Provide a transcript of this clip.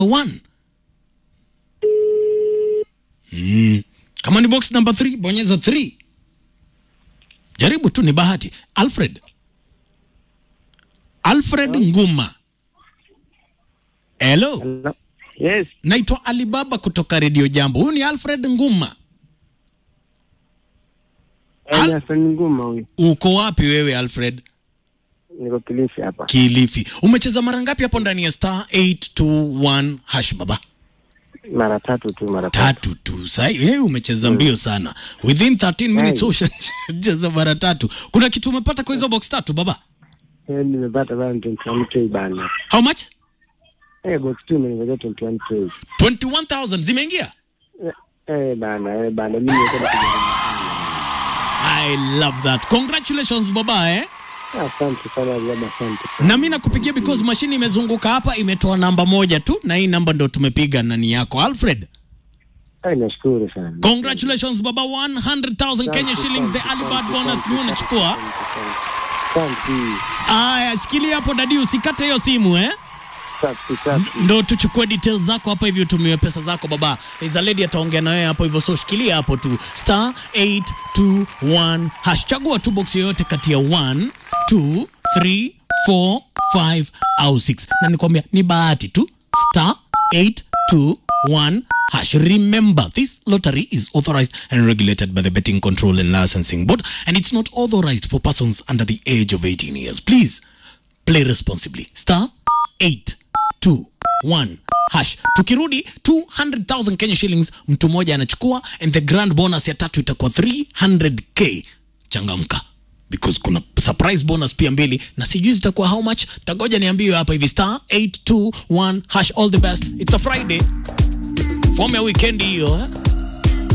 one. Mm. Kama ni box number 3 bonyeza 3. Jaribu tu, ni bahati. Alfred, Alfred Nguma. Hello, Hello. Yes, naitwa Alibaba kutoka Radio Jambo. Huyu ni Alfred Nguma. Al- Al... Hassan Nguma huyu. Uko wapi wewe Alfred? Niko Kilifi hapa. Kilifi. Umecheza mara ngapi hapo ndani ya star 821 hash baba? Mara tatu tu, mara tatu. Tatu tu. Sai wewe umecheza mbio sana. Within 13 minutes Hey. ushacheza mara tatu. Kuna kitu umepata kwa hizo box tatu baba? Eh, nimepata bana 21k bana. How much? Eh, box 2 nimepata 21k. 21000 zimeingia? Eh, Eh, bana, eh, bana. Mimi niko na I love that. Congratulations baba eh. Asante sana baba, asante. sana. Na mimi nakupigia because mashine imezunguka hapa imetoa namba moja tu na hii namba ndo tumepiga nani yako Alfred. Eh, nashukuru sana. Congratulations baba 100,000 Kenya shillings the early bird bonus ni unachukua. Asante. Aya, shikilia hapo dadi, usikate hiyo simu eh. Safi, safi. Ndo tuchukue details zako hapa hivi, utumiwe pesa zako baba. There's a lady ataongea na wewe hapo hivyo, so shikilia hapo tu star 821 hash, chagua tu box yoyote kati ya 1 2 3 4 5 au 6, na nikwambia ni bahati tu star 821 hash. Remember this lottery is authorized and regulated by the Betting Control and Licensing Board and it's not authorized for persons under the age of 18 years. Please play responsibly. Star 821 hash. Tukirudi 200,000 Kenya shillings mtu mmoja anachukua and the grand bonus ya tatu itakuwa 300k. Changamka because kuna surprise bonus pia mbili na sijui zitakuwa how much. Tagoja niambiwe hapa hivi star 821 hash. All the best. It's a Friday. Form ya weekend hiyo eh?